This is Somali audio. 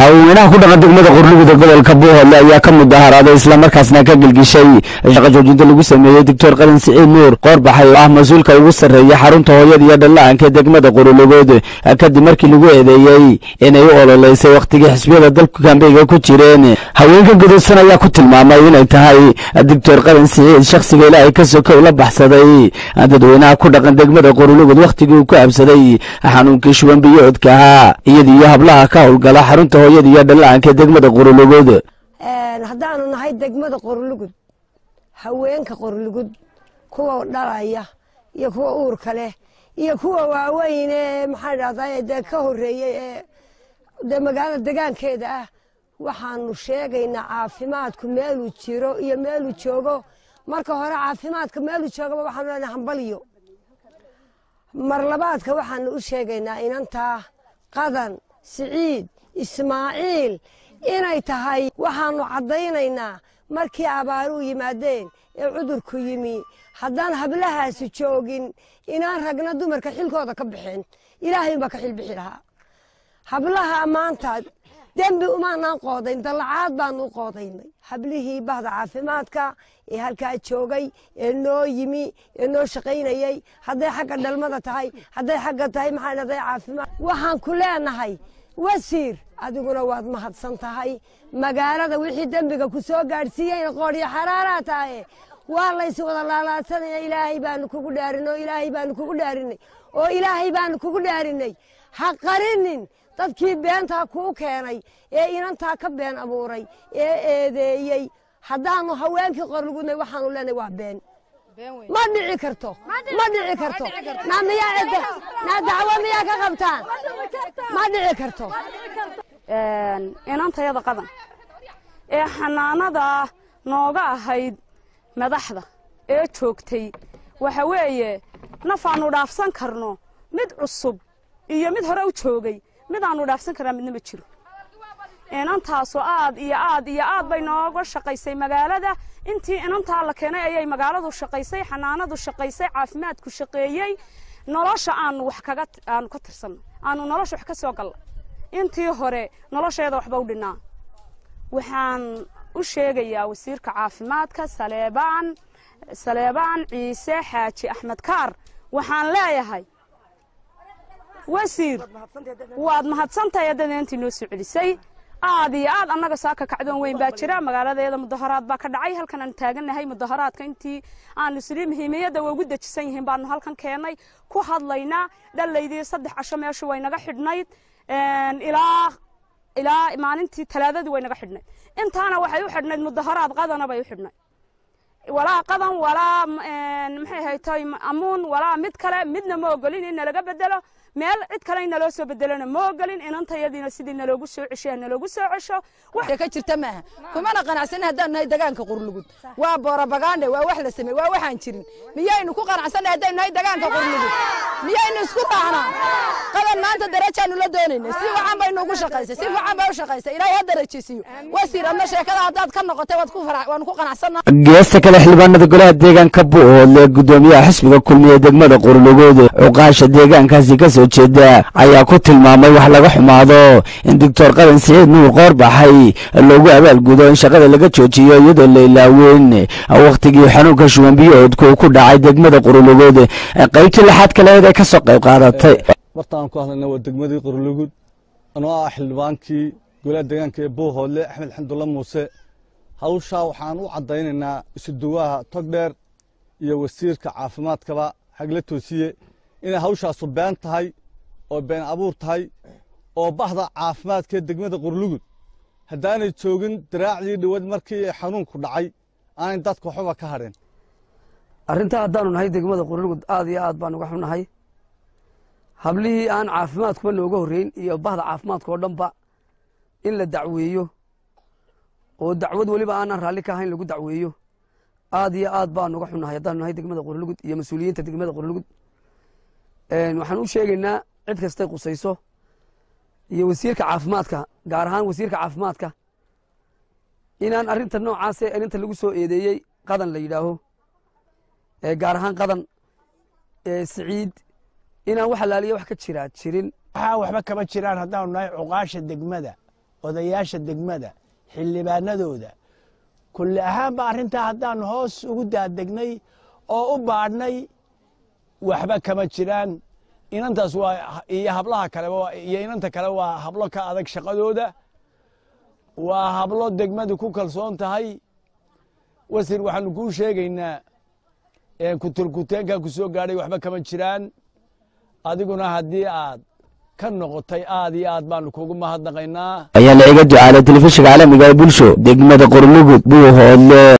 haweenaha ku dhaqan degmada qurlugud ee gobolka buuhoodle ayaa ka mudaharaaday islamarkaasna ka gelgishay shaqa joojinta lagu sameeyey doctor qalin siciid nuur qoorbaxay oo ah mas-uulka ugu sarreeya xarunta hooyada iyo dhallaanka ee degmada qurulugood kadib markii lagu eedeeyey inay u ololeysay wakhtigii xisbiyada dalku kambeyga ku jireen haweenka gudoodsan ayaa ku tilmaamay inay tahay doctor qalin siciid shakhsiga ilaahay ka sokow la baxsaday dadweynaha ku dhaqan degmada qurulugud wakhtigii uu ku absaday xanuunkii shuban biyoodka ahaa iyadiiyo hablaha ka howlgala xarunta hooyada iyo dhallaanka ee degmada qurulugud haddaanu nahay degmada qorlugud haweenka qorlugud kuwa dhalaya iyo kuwa uurka leh iyo kuwa waaweyn ee maxaa dhahdaa dee ka horeeyey ee dee magaalada degaankeeda ah waxaanu sheegaynaa caafimaadku meeluu jiro iyo meeluu joogo marka hore caafimaadka meeluu joogaba waxaanu leenahay hambaliyo mar labaadka waxaanu u sheegaynaa inantaa qadan siciid ismaaciil inay tahay waxaanu caddaynaynaa markii abaaruhu yimaadeen ee cudurku yimi haddaan hablahaasi joogin inaan ragna dumarka xilkooda ka bixin ilaahay baa ka xilbixi lahaa hablaha maanta dembi umaanaan qoodayn dallacaad baanu u qoodaynay hablihii bahda caafimaadka ee halkaa joogay ee noo yimi ee noo shaqaynayey hadday xagga dhalmada tahay hadday xagga tahay maxaa dhahday caafimaad waxaan ku leenahay wasiir adiguna waad mahadsan tahay magaalada wixii dembiga ku soo gaadhsiiyeyna qoodhiyo xaraaraa tahaye waa laysi wada laalaadsanaya ilaahay baanu kugu dhaarin oo ilaahay baanu kugu dhaarinay oo ilaahay baanu kugu dhaarinay ha qarinin dadkii beentaa kuu keenay ee inantaa ka been abuuray ee eedeeyey haddaanu haweenkii qorlugudnay waxaanu leenahay waa been ma dhici karto ma dhici karto naa miyaa naa dacwo miyaa ka qabtaan ma dhici karto inantayada qadan ee xanaanada nooga ahayd madaxda ee joogtay waxa weeye nafaannu dhaafsan karno mid cusub iyo mid hore u joogay mid aanu dhaafsan karnaa midna ma jiro inantaasoo aad iyo aad iyo aad bay nooga shaqaysay magaalada intii inantaa la keenay ayay magaaladu shaqaysay xanaanadu shaqaysay caafimaadku shaqeeyey nolosha aanu wax kaga aanu ka tirsanno aanu nolosha wax ka soo galla intii hore nolosheeda waxba u dhinnaa waxaan u sheegayaa wasiirka caafimaadka saleebaan saleebaan ciise xaaji axmed kaar waxaan leeyahay wasiir waad mahadsantahay haddada intii noo soo celisay aad iyo aad annaga saaka kacdoon weyn baa jira magaaladeeda mudaharaad baa ka dhacay halkan aan taagannahay mudaharaadka intii aanu isli muhiimiyadda way ugu dejisan yihiin baanu halkan keennay ku hadlaynaa dhalaydii saddex casho meeshu way naga xidhnayd ilaa ilaa maalintii talaadadii way naga xidhnayd intaana waxay u xidhnayd mudaharaad qadana bay u xidhnayd walaa qadan walaa maxay haytay amuun walaa mid kale midna ma ogolin in nalaga bedelo meel cid kale in naloo soo bedelona ma ogolin inantayadiina sidii naloogu soo ceshay naloogu soo cesho wax ka jirta maaha kumana qanacsan haddaan nahay dagaanka qurlugud waa boorabagaandhe waa wax la sameey waa waxaan jirin miyaynu ku qanacsanay haddaynu nahay dagaanka qurlugud miyaynu isku raacnaa qadan maanta darajaanu la doonaynay si wacan baynu ugu shaqaysay si wacan bay u shaqaysay ilaahay ha darajisiiyo wasiir adna sheekada haddaad ka noqotay waad ku waanu ku qanacsanaa geesta kale xildhibaanada golaha deegaanka buuhoodle gudoomiyaha xisbiga kulmiye degmada qurlugood cuqaasha deegaankaasi ka soo jeeda ayaa ku tilmaamay wax laga xumaado in doctor qadan siciid nuur qoorbaxay loogu abaalgudo in shaqada laga joojiyo iyadoo la ilaaweyn wakhtigii xanuunka shuban biyoodka uu ku dhacay degmada qurlugood qaybtii lixaad kaleed ay ka soo qayb qaadatay bartaan ku hadlayna waa degmadii qurlugud anoo ah xildhibaankii golaha deegaanka ee buuhoodle axmed xamdulla muuse hawshaa waxaan u caddaynaynaa isuduwaha togdheer iyo wasiirka caafimaadkaba hagla toosiye inay hawshaasu been tahay oo been abuur tahay oo bahda caafimaadkaee degmada qurlugud haddaanay joogin daraacdii dhowad markii xanuunku dhacay aanay dadka waxbaba ka hadheen arrintaa haddaanu nahay degmada qurlugud aad iyo aad baan uga xunnahay hablihii aan caafimaadkuba nooga horreyn iyo bahda caafimaadka oo dhanba in la dacweeyo oo dacwad weliba aanaan raalli ka ahayn lagu dacweeyo aad iyo aad baanu uga xunnahay haddaanu nahay degmada qurlugud iyo mas-uuliyiinta degmada qurlugud waxaan u sheegaynaa cid kastay qusayso iyo wasiirka caafimaadka gaar ahaan wasiirka caafimaadka inaan arrinta noocaase arinta lagu soo eedeeyey qadan la yidhaaho gaar ahaan qadan siciid inaan wax alaaliya wax ka jiraa jirin waxaa waxba kama jiraan haddaanu nahay cuqaasha degmada odayaasha degmada xildhibaanadooda kulli ahaanba arrintaa haddaanu hoos ugu daadegnay oo u baadhnay waxba kama jiraan inantaas waa iyo hablaha kaleba iyo inanta kale waa hablo ka adag shaqadooda waa hablo degmadu ku kalsoon tahay wasir waxaanu kuu sheegaynaa kuturkuteenkaa ku soo gaadhay waxba kama jiraan adiguna haddii aad ka noqotay aad iyo aad baanu kugu mahadnaqaynaa ayaa la iga ducaalay telefishinka caalamiga ee bulsho degmada qorlugud buu hoodle